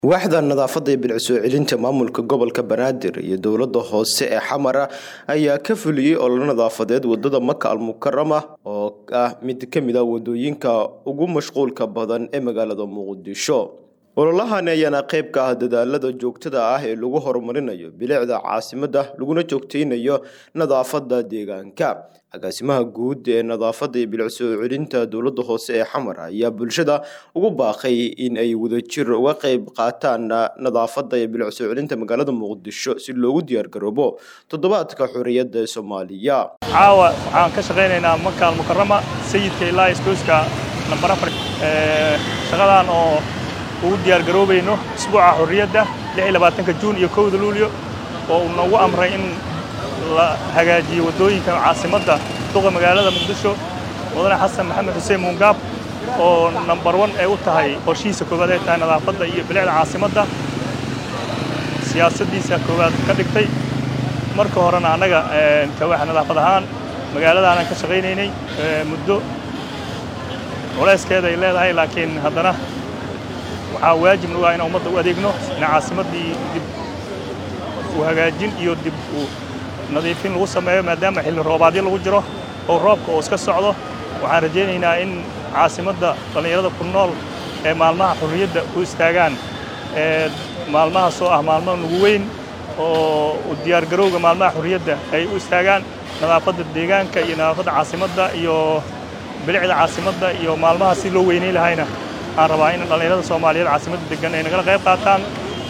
waaxda nadaafadda iyo bilicsoo celinta maamulka gobolka banaadir iyo dowladda hoose ee xamara ayaa ka fuliyey ololo nadaafadeed wadada maka almukarama oo ah mid ka mid a wadooyinka ugu mashquulka badan ee magaalada muqdisho ololahani ayaana qayb ka ah dadaalada joogtada ah ee lagu horumarinayo bilicda caasimadda laguna joogteynayo nadaafadda deegaanka agaasimaha guud ee nadaafadda iyo bilicsoo celinta dowladda hoose ee xamar ayaa bulshada ugu baaqay in ay wadajir uga qayb qaataan nadaafadda iyo bilicsoo celinta magaalada muqdisho si loogu diyaargaroobo toddobaadka xorriyadda ee soomaaliya caawa waxaan ka shaqaynaynaa maka almukarama sayidka ilaa isbooska nambar afar shaqadan oo ugu diyaargaroobayno isbuuca xorriyadda ka juun iyo kowda luulyo oo uu noogu amray in la hagaajiyo waddooyinka caasimadda duqa magaalada muqdisho mudane xasan maxamed xuseen muungaab oo nambar wan ay u tahay qorshihiisa koowaad ay tahay nadaafadda iyo bilicda caasimadda siyaasaddiisa koowaad ka dhigtay marka horena annaga kawaaxa nadaafad ahaan magaaladaanan ka shaqaynaynay muddo culayskeeda ay leedahay laakiin haddana waxaa waajib nagu ah inaan ummadda u adeegno in caasimaddii dib u hagaajin iyo dib u nadiifin lagu sameeyo maadaama xilli roobaadyo lagu jiro oo roobka oo iska socdo waxaan rajaynaynaa in caasimadda dhallinyarada ku nool ee maalmaha xorriyadda u istaagaan ee maalmahaas oo ah maalmo nugu weyn oo u diyaargarowga maalmaha xorriyadda ay u istaagaan nadaafadda deegaanka iyo nadaafadda caasimadda iyo bilicda caasimadda iyo maalmaha si loo weynay lahayna waxaan rabaa in dhallinyarada soomaaliyeed caasimadda degan ay nagala qayb qaataan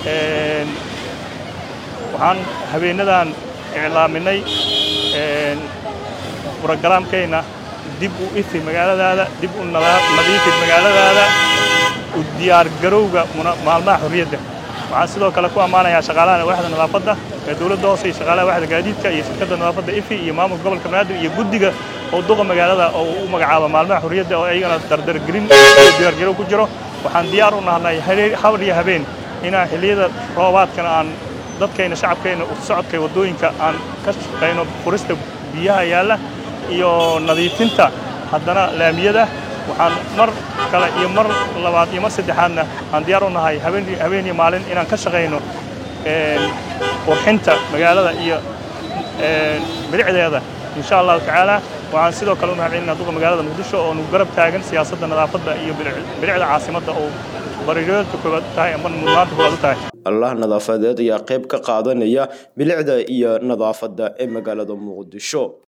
waxaan habeenadan iclaaminay brogaraamkeenna dib u ifi magaaladaada dib u nadiifi magaaladaada u diyaargarowga maalmaha xorriyadda waxaan sidoo kale ku ammaanayaa shaqaalaha waaxda nadaafadda ee dowladda hoose iyo shaqaalaha waaxda gaadiidka iyo shirkadda nadaafadda ifi iyo maamulka gobolka banaadir iyo guddiga oo duqa magaalada oo u magacaaba maalmaha xorriyadda oo ayagana dardargelin iyo diyaargarow ku jiro waxaan diyaar u nahnay habar iyo habeen inaan xilliyada roobaadkana aan dadkayna shacabkayna socodka waddooyinka aan ka shaqayno furista biyaha yaalla iyo nadiifinta haddana laamiyada waxaan mar kale iyo mar labaad iyo mar saddexaadna aan diyaar u nahay habeen iyo maalin inaan ka shaqayno qurxinta magaalada iyo bilicdeeda insha allahu tacaala waxaan sidoo kale u mahadcelinaa duqa magaalada muqdisho oo nugu garab taagan siyaasadda nadaafadda iyo bilicda caasimadda oo bariirooyadka koowaad u tahay ama mudnaanta koowaad u tahay allah nadaafadeed ayaa qayb ka qaadanaya bilicda iyo nadaafadda ee magaalada muqdisho